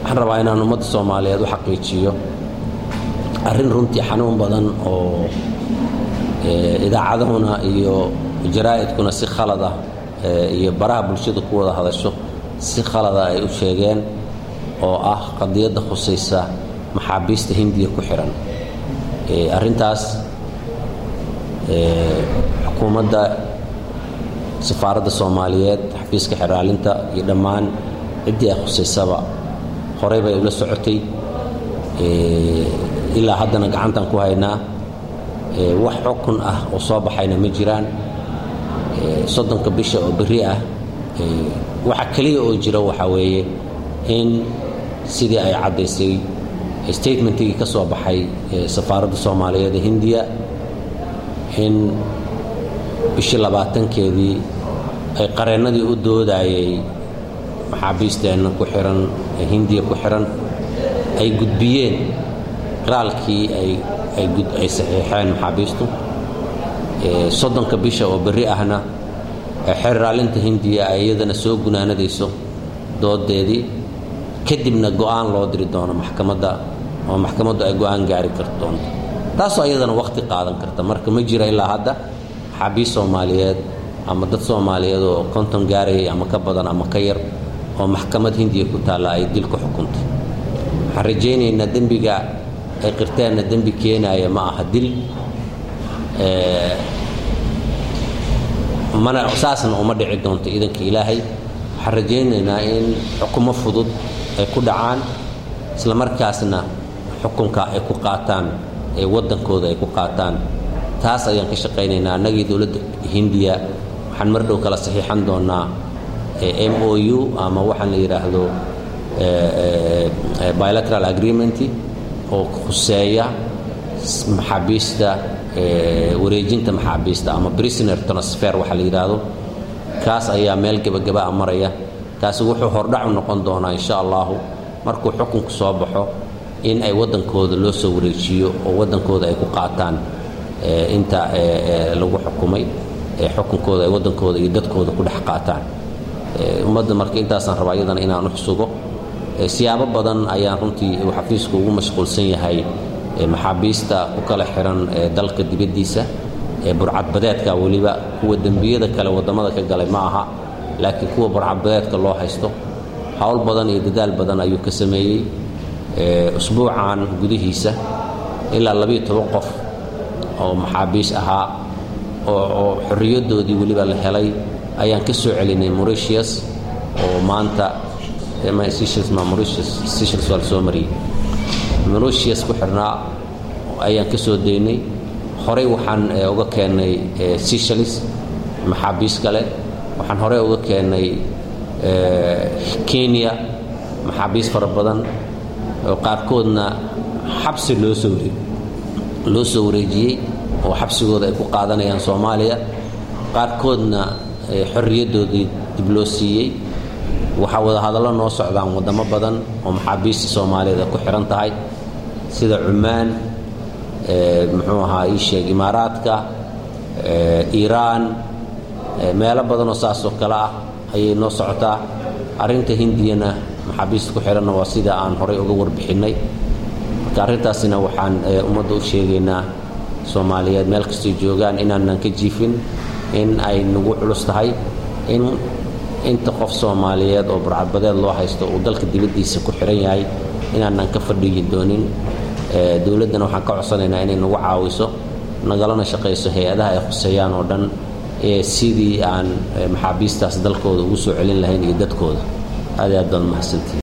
waxaan rabaa inaan ummadda soomaaliyeed u xaqiijiyo arrin runtii xanuun badan oo idaacadahuna iyo jaraa'idkuna si khalada iyo baraha bulshadu ku wada hadasho si khalada ay u sheegeen oo ah qadiyadda khusaysa maxaabiista hindiya ku xihan arrintaas xukuumadda safaaradda soomaaliyeed xafiiska xeraalinta iyo dhammaan ciddii ay khusaysaba horey bay ula socotay ilaa haddana gacantan ku haynaa wax xukun ah oo soo baxayna ma jiraan soddonka bisha oo berri ah waxa keliya oo jira waxaa weeye in sidii ay caddaysay statementigii ka soo baxay safaaradda soomaaliyeed ee hindiya in bishii labaatankeedii ay qareennadii u doodayay maxaabiisteenna ku xihan ee hindiya ku xihan ay gudbiyeen qiraalkii ay saxiixeen maxaabiistu soddonka bisha oo berri ahna xerraalinta hindiya ay iyadana soo gunaanadayso doodeedii kadibna go'aan loo diri doono maxkamadda oo maxkamaddu ay go'aan gaari kar doonto taasoo iyadana wakhti qaadan karta marka ma jira ilaa hadda maxaabiist soomaaliyeed ama dad soomaaliyeed oo konton gaarayay ama ka badan ama ka yar oo maxkamad hindiya ku taalla ay dil ku xukuntay waxaan rajaynaynaa dembiga ay qirteenna dembi keenaaya ma aha dil mana saasna uma dhici doonto iidanka ilaahay waxaan rajaynaynaa in xukumo fudud ay ku dhacaan isla markaasna xukunka ay ku qaataan ee waddankooda ay ku qaataan taas ayaan ka shaqaynaynaa annagii dowladda hindiya waxaan mar dhow kala saxiixan doonaa m o u ama waxaan la yidhaahdo bilateral agreement oo khuseeya maxaabiista wareejinta maxaabiista ama prisoner transfer waxa la yidhaahdo kaas ayaa meel gebagabaa maraya kaasi wuxuu hordhacu noqon doonaa insha allahu markuu xukunku soo baxo in ay waddankooda loo soo wareejiyo oo waddankooda ay ku qaataan inta lagu xukumay xukunkooda ay waddankooda iyo dadkooda ku dhex qaataan ummadda marka intaasaan rabaa iyadana inaan u xusugo siyaabo badan ayaan runtii uu xafiisku ugu mashquulsan yahay maxaabiista ku kala xihan dalka dibaddiisa ee burcadbadeedka weliba kuwa dembiyada kale waddamada ka galay ma aha laakiin kuwa burcadbadeedka loo haysto howl badan iyo dadaal badan ayuu ka sameeyey usbuucan gudihiisa ilaa labiiyo toban qof oo maxaabiis ahaa oo xorriyaddoodii weliba la helay ayaan ka soo celinay moritius oo maanta seychelles waa la soo mariyey moritius ku xirnaa ayaan ka soo daynay horey waxaan uga keennay seychelles maxaabiis kale waxaan horey uga keennay kenya maxaabiis fara badan oo qaarkoodna xabsi loo soo loo soo wareejiyey oo xabsigooda ay ku qaadanayaan soomaaliya qaarkoodna xorriyaddoodii dib loo siiyey waxaa wada hadallo noo socdaan waddamo badan oo maxaabiista soomaaliyeed ay ku xihan tahay sida cumaan muxuu ahaa ii sheeg imaaraadka iiraan meelo badanoo saasoo kale ah ayay noo socotaa arrinta hindiyana maxaabiista ku xidhanna waa sida aan horay uga warbixinnay marka arrintaasina waxaan ummadda u sheegaynaa soomaaliyeed meel kastay joogaan inaanan ka jiifin in ay nagu culus tahay in inta qof soomaaliyeed oo burcadbadeed loo haysto uu dalka dibaddiisa ku xihan yahay inaanan ka fadhiyi doonin dowladdana waxaan ka codsanaynaa inay nagu caawiso nagalana shaqayso hay-adaha ay khuseeyaan oo dhan ee sidii aan maxaabiistaas dalkooda ugu soo celin lahayn iyo dadkooda aad i aad baad mahadsantii